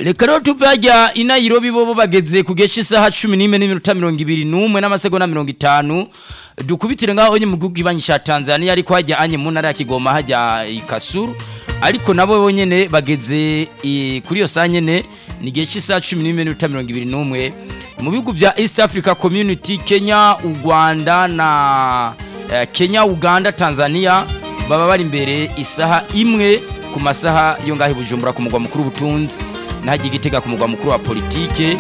reka rero tuve hajya i Nairobi bo bageze ku gesha isaha cumi n'imwe n'iminota mirongo ibiri n'umwe n'amasegonda mirongo itanu dukubitire ngaho onye mu gihugu ibanyisha Tanzania ariko hajya anye mu ntara ya Kigoma hajya i Kasuru ariko nabo bonyene bageze i- kuri iyo saa nyene ni gesha isaha cumi n'imwe n'iminota mirongo ibiri n'umwe mu bihugu vya East Africa Community Kenya u Rwanda na eh, Kenya Uganda Tanzania baba bari imbere isaha imwe ku masaha yo ngaho i Bujumbura ku mugwa mukuru w'ubutunzi n'ahajya igitega ku mugwa mukuru wa politike